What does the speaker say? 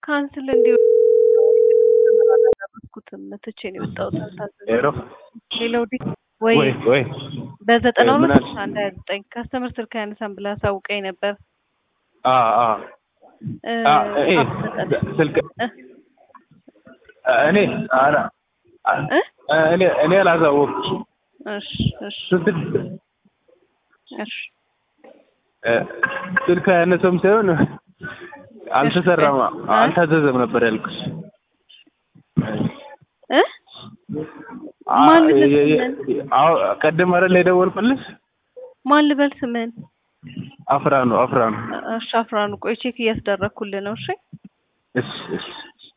ካንስል እንዲሁ አላደረኩትም ትቼ ነው የወጣሁት። አልታዘዝኩም። ሄሎ ሌላው ዲ ወይ ወይ ወይ በዘጠና ምን ሁለት አልሽ? አንድ ሀያ ዘጠኝ ካስተምር ስልክ አያነሳም ብላ አሳውቀኝ ነበር። አ አ እ፣ አ እኔ አትሰጠን። ስልክ እ፣ እኔ አላ እ? እኔ እኔ አላሳወቅኩሽም። እሺ እሺ ስልክ እሺ እ፣ ስልክ አያነሳም ሳይሆን አልተሰራም አልታዘዘም ነበር ያልኩሽ። እ አ፣ ማን ልበል የ- የ- ስምህን? አዎ ቅድም አይደል የደወልኩልሽ? ማን ልበል ስምህን? አፍራኑ አፍራኑ። እሺ አፍራኑ፣ ቆይ ቼክ እያስደረግኩልህ ነው። እሺ እሺ እሺ